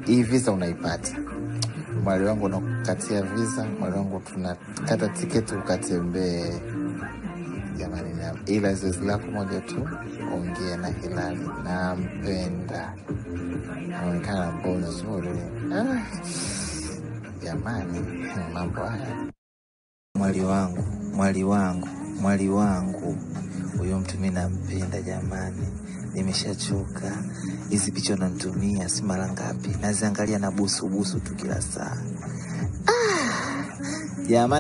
hii visa unaipata mwali wangu unakukatia visa mwali wangu tunakata tiketi ukatembee jamani na ila zoezi lako moja tu ongea na hilali nampenda anaonekana mbo nzuri ah, jamani mambo haya mwali wangu mwali wangu mwali wangu huyo mtu mi nampenda jamani nimeshachoka hizi picha unanitumia si mara ngapi naziangalia na busu busu tu kila saa ah, jamani